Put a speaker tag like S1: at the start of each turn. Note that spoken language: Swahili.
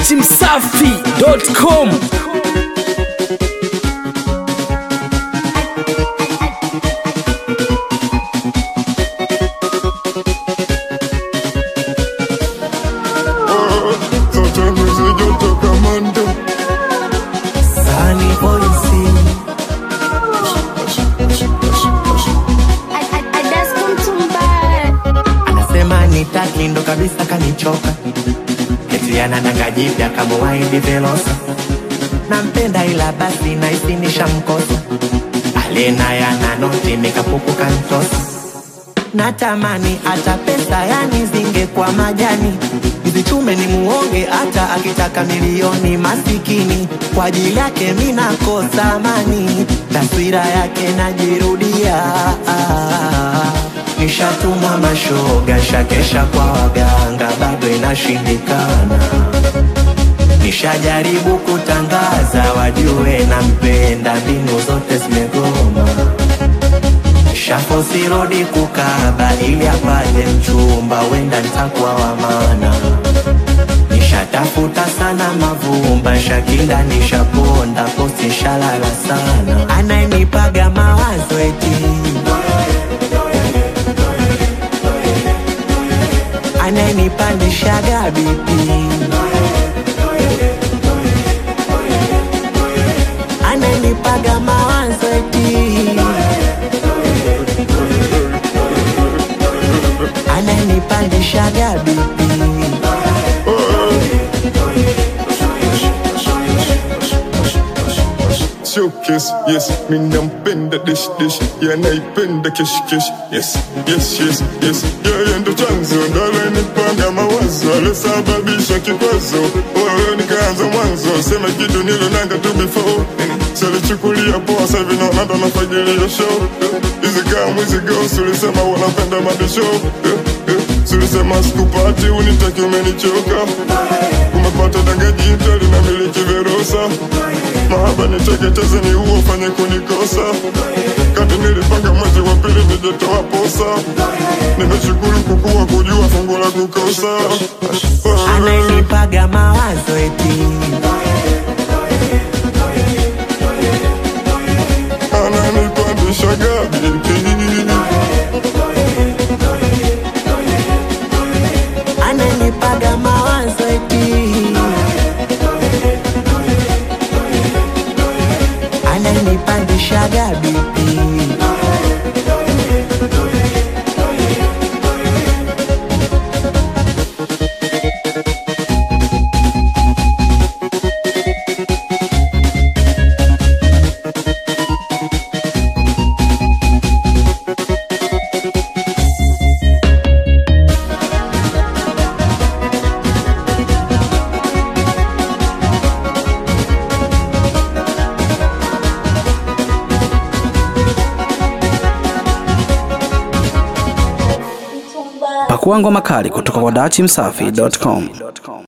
S1: datimsafi.com
S2: Zote mzijotoka mando
S3: Sunny Voice anasema nitaki ndo kabisa kanichoka eti anadanga jipya kamuwaidi Velosa nampenda ila basi naisi nishamkosa alena yana noti nikapuku kantosa natamani hata pesa yani zingekuwa majani zichume ni muonge hata akitaka milioni masikini kwa ajili yake minakosa amani taswira yake najirudia nishatumwa mashoga shakesha kwa waganga bado inashindikana nishajaribu kutangaza wajue nampenda mbinu zote zimegoma shafosirodi kukaba ili apate mchumba wenda ntakuwa wa maana nishatafuta sana mavumba shakinda nishaponda posti shalala sana anayenipaga mawazo eti anayenipandishaga bipi anayenipaga mawazo eti ananipandishaga bipi
S2: Showcase, yes, minampenda dish dish yanaipenda kesh kesh yes, yes, yes, yes yeye ndo chanzo ndo alenipanga mawazo alosababisha kikwazo wewe nikaanza mwanzo sema kitu nilonanga tu before salichukulia poa sasa hivi naona ndo nafagilia show hizi kama mwizi ghost ulisema wanapenda mabisho Sulisema sikupati unitaki umenichoka Umepata danga jipya linamiliki Verosa Mahaba niteketeze ni uo fanye kunikosa Kati nilipanga mwezi wa pili nijetoa posa Nimeshukuru kukua kujua fungu la kukosa
S3: anayenipaga mawazo eti
S2: Ananipandisha gabiki
S3: anayenipaga mawazo eti anayenipandishaga bipi
S1: Pakua ngoma kali kutoka kwa datimsafi.com.